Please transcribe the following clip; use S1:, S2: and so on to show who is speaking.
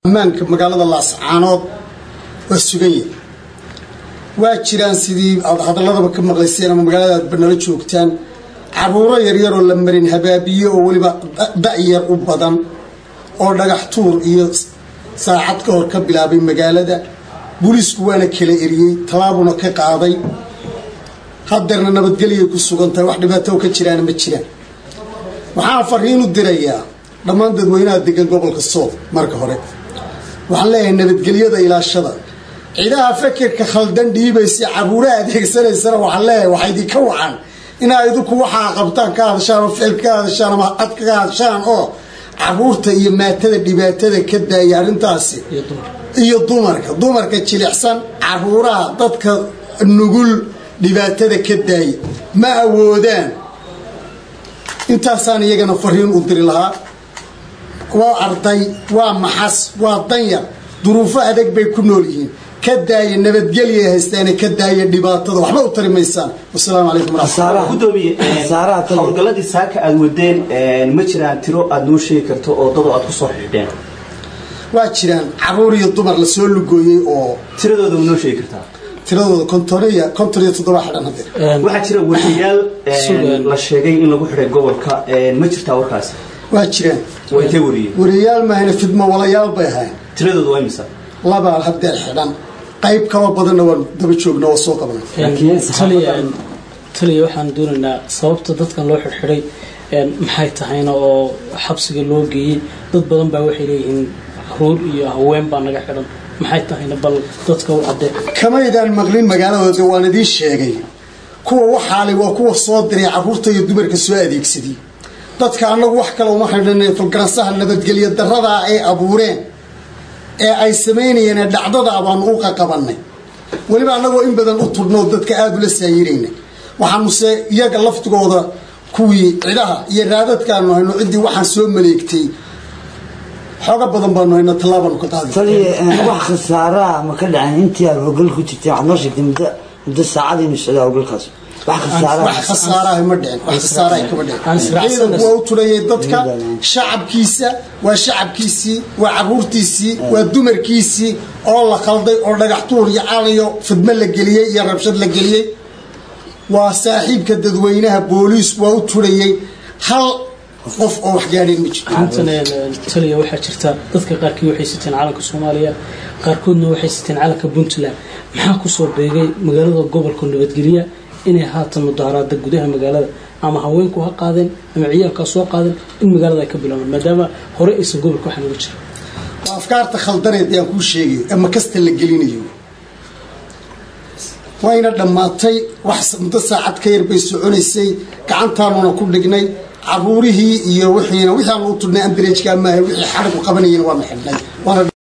S1: ammaanka magaalada laascaanood waa sugan yahay waa jiraan sidii aad hadaladaba ka maqlayseen ama magaalada aad banalo joogtaan caruuro yaryaroo la marin habaabiye oo weliba da-yar u badan oo dhagax tuur iyo saacad ka hor ka bilaabay magaalada booliisku waana kala eriyey tallaabuna ka qaaday hadeerna nabadgelyay ku sugan tahay wax dhibaato ka jiraana ma jiraan waxaan fariin u dirayaa dhammaan dadweynaha degan gobolka sool marka hore waxaan leeyahay nabadgelyada ilaashada ciidaha fakirka khaldan dhiibaysa caruuraha adeegsanaysana waxaan leeyahay waxaa idinka wacan inaa idinku waxaa qabtaan ka hadashaan oo ficil ka hadashaan ama cad kaga hadashaan oo caruurta iyo maatada dhibaatada ka daaya arrintaasi iyo dumarka dumarka jilicsan caruuraha dadka nugul dhibaatada ka daaya ma awoodaan intaasaan iyagana fariin u diri lahaa waa arday waa maxas waa danyar duruufo adag bay ku nool yihiin ka daaya nabadgelya haystaane ka daaya dhibaatada waxba u tari maysaan wasalaamu calaykum waraxmatullahi
S2: gudoomiye howlgalladii saaka aad wadeen ma jiraan tiro aad noo sheegi karto oo dadoo aad kusoo xidheen
S1: waa jiraan caruur iyo dumar lasoo lugooyey oo
S2: tiradooda ma noo sheegi kartaa
S1: tiradooda kontoriya konton iyo toddoba xidhan hadeer
S2: waxaa jira wariyaal la sheegay in lagu xidhay gobolka ma jirtaa warkaasi
S1: waa jiraan
S2: waa intee wariyey
S1: wariyaal maahayna fidmo walayaal bay ahayn
S2: tiradooda waa imisa
S1: labaa hadeer xidhan qayb kaloo badanna waan daba joogna oo soo qabnay
S3: taliya waxaan doonaynaa sababta dadkan loo xidhxidhay maxay tahayna oo xabsiga loo geeyey dad badan baa waxay leeyihiin caruur iyo haween baa naga xidhan maxay tahayna bal dadka u cadee
S1: kamaydaan maqlin magaaladooda waan idiin sheegay kuwa waxaale waa kuwa soo diray caruurta iyo dumarka soo adeegsadiyey dadka annagu wax kale uma xidhan falgaransaha nabadgelyo daradaa ay abuureen ee ay samaynayeen ee dhacdada baanu u qaqabanay weliba annagoo in badan u tudhnoo dadka aada ula saayiraynay waxaanuse iyaga laftigooda kuwii cidaha iyo raadadkaanu hayno ciddii waxaan soo maleegtay xooga badan baanu hayno tallaabaanu ka qaadi
S4: taliya wax khasaaraa ma ka dhacin intii aad howlgal ku jirtay waxaad noo sheegtay muddo muddo saacad inuu socdaa howlgalkaas wax khasaaraa
S1: wax khasaaraha ma dhicin wax khasaaraha kama dhicin ciidanku waa u turayay dadka shacabkiisa waa shacabkiisii waa caruurtiisii waa dumarkiisii oo la khalday oo dhagax tuur iyo calayo fidmo la geliyey iyo rabshad la geliyey waa saaxiibka dadweynaha booliis waa u turayay hal qof oo wax gaadheen ma jirto
S3: taliya waxaa jirta dadka qaarkii waxay siteen calanka soomaaliya qaarkoodna waxay siteen calanka puntland maxaa kusoo beegay magaalada gobolka nabadgelya inay haatan mudaaraada gudaha magaalada ama haweenku ha qaadeen ama ciyaalkaa soo qaadeen in magaalada ay ka bilaabaan maadaama hore aysan gobolka waxaan uga jira
S1: waa afkaarta khaldaneed ayaan kuu sheegayo ama kasta la gelinayo wayna dhammaatay wax muddo saacad ka yar bay soconaysay gacantaanuna ku dhignay caruurihii iyo wixiina wixii aan u tudhnay ambalejka maaha wixii xarigu qabanayeen waana xidhnay waana